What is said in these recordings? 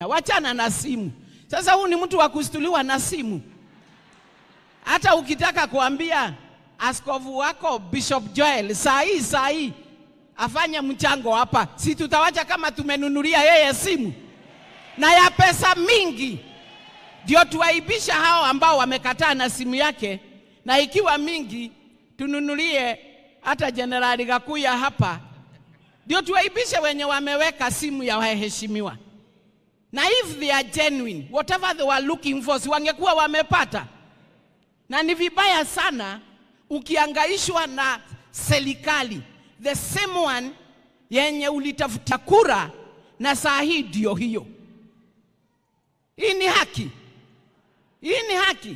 wachana na simu. Sasa huu ni mtu wa kustuliwa na simu. Hata ukitaka kuambia askofu wako Bishop Joel saa hii saa hii afanye mchango hapa, si tutawacha kama tumenunulia yeye simu na ya pesa mingi, ndio tuwaibisha hao ambao wamekataa na simu yake, na ikiwa mingi tununulie hata Jenerali Gakuya hapa, ndio tuwaibishe wenye wameweka simu ya waheshimiwa. Na if they are genuine, whatever they were looking for, si wangekuwa wamepata. Na ni vibaya sana ukiangaishwa na serikali the same one yenye ulitafuta kura na saa hii ndio hiyo. Hii ni haki, hii ni haki.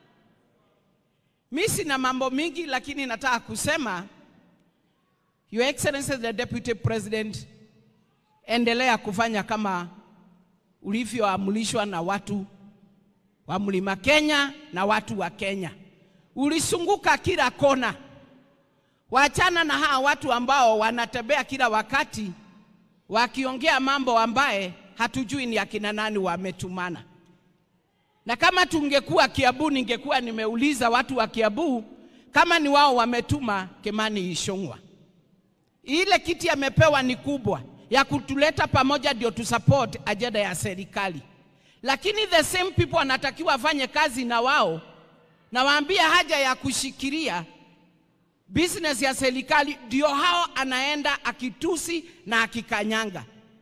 Mi sina mambo mingi, lakini nataka kusema Your Excellency the Deputy President, endelea kufanya kama ulivyoamrishwa na watu wa Mlima Kenya na watu wa Kenya. Ulisunguka kila kona. Wachana na hawa watu ambao wanatembea kila wakati wakiongea mambo ambaye hatujui ni akina nani wametumana. Na kama tungekuwa Kiambu, ningekuwa nimeuliza watu wa Kiambu kama ni wao wametuma Kimani Ichung'wa. Ile kiti amepewa ni kubwa ya kutuleta pamoja, ndio tusupport ajenda ya serikali, lakini the same people wanatakiwa afanye kazi na wao, na waambie haja ya kushikilia business ya serikali, ndio hao anaenda akitusi na akikanyanga.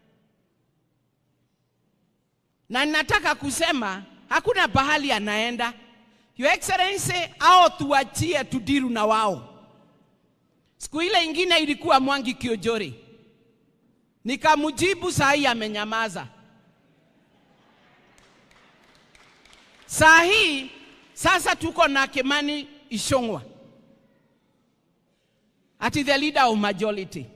Na ninataka kusema hakuna pahali anaenda. Your Excellency, hao tuachie tudiru na wao. Siku ile ingine ilikuwa Mwangi Kiojori, nikamjibu, saa hii amenyamaza. Saa hii sasa tuko na Kimani Ichung'wa ati the leader of majority.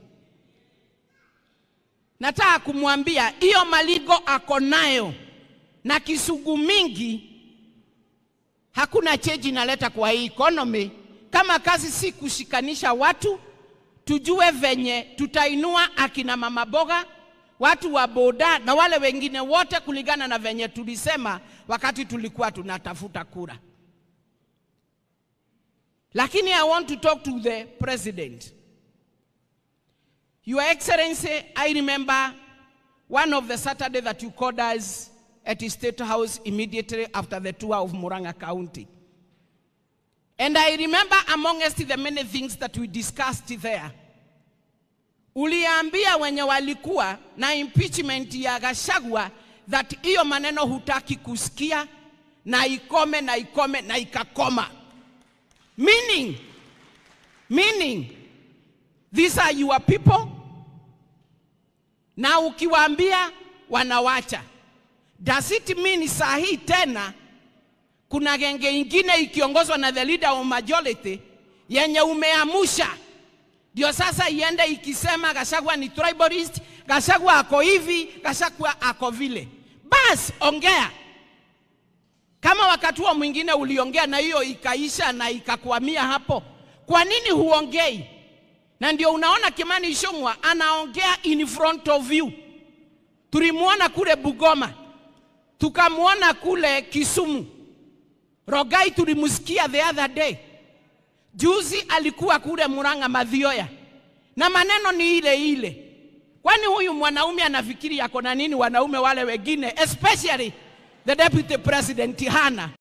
Nataka kumwambia hiyo maligo ako nayo na kisugu mingi, hakuna cheji inaleta kwa hii economy kama kazi si kushikanisha watu, tujue venye tutainua akina mama boga, watu wa boda na wale wengine wote, kulingana na venye tulisema wakati tulikuwa tunatafuta kura. Lakini I want to talk to the president. Your Excellency, I remember one of the Saturday that you called us at the State House immediately after the tour of Muranga County. And I remember amongst the many things that we discussed there, uliambia wenye walikuwa na impeachment ya Gachagua that hiyo maneno hutaki kusikia na ikome na ikome na ikakoma. Meaning, meaning these are your people, na ukiwaambia wanawacha. Does it mean saa hii tena kuna genge ingine ikiongozwa na the leader of majority yenye umeamusha ndio sasa iende ikisema Gachagua ni tribalist, Gachagua ako hivi, Gachagua ako vile. Bas, ongea kama wakati huo mwingine uliongea na hiyo ikaisha na ikakwamia hapo. Kwa nini huongei? Na ndio unaona Kimani Ichung'wa anaongea in front of you. Tulimwona kule Bugoma, tukamwona kule Kisumu. Rogai tulimsikia the other day. Juzi alikuwa kule Murang'a Mathioya, na maneno ni ile ile. Kwani huyu mwanaume anafikiri yako na nini wanaume wale wengine, especially the deputy president hana?